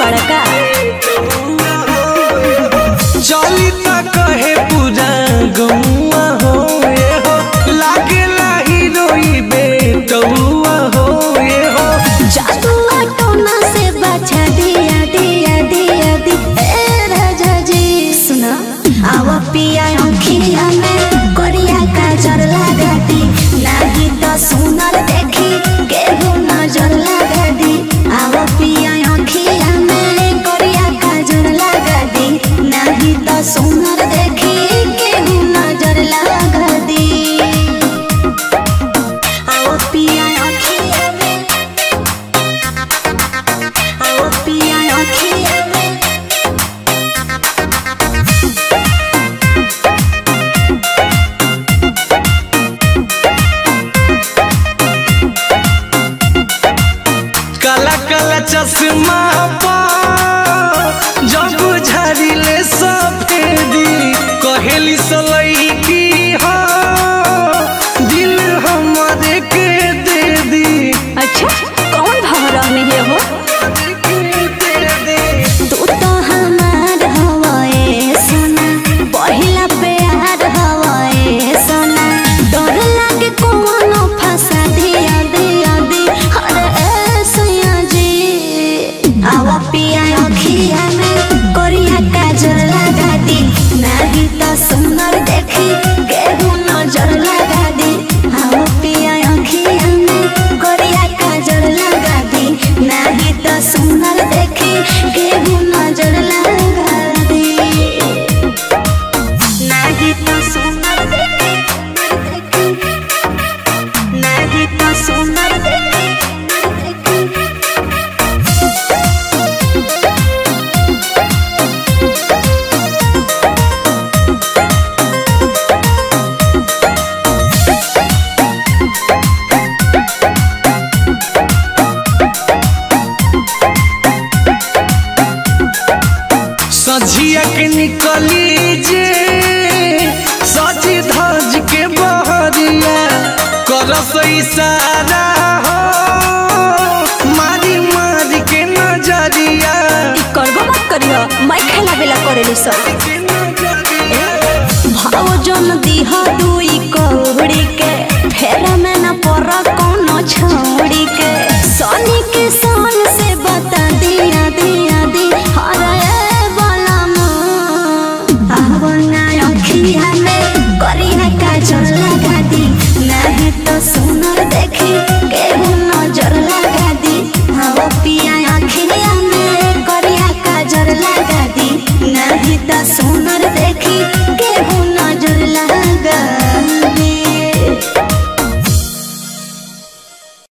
बड़का चली त कहे पूरा गौआ हो ए हो लागेला हीरोई बेटौआ हो ए हो जादू टोना से बचा दिया दिया दिया दी ए राजा जी सुना आवा पिया अखिया में कोरिया का जर लगा दी नाही तो सुनर देखी केहू नजर लगा दी आवा पिया अखिया में कोरिया का जर लगा दी नाही तो सुनर देखी केहू नजर लगा दी आवा पिया अखिया में आओ पिया अखिया में काला काला चश्मा पा जब झाड़िले सफेदी कहेली सलई की हो दिल हमारे के दे दी अच्छा कौन भाव रहने है हो दे दे तू तो हमार हवाए सोना पहिला प्यार हवाए सोना डर लागे कोनो फंसा दिया दिया दी अरे ए सैया जी आवा पिया अखिया में कोरिया काजल लगा दी नाही तो सुंदर देखी केहू नजर लगा दी आवा पिया अखिया में कोरिया काजल लगा दी नाही तो सुंदर देखी केहू नजर लगा दी नाही तो सुंदर देखी नाही तो सुंदर देखी सझिया के निकली जे सजी धज के बहरिया करस इशारा हो मारी मारी के नजरिया करबो मत करियो मैं खेला बेला करेली सब के नजरिया भाव जन दीह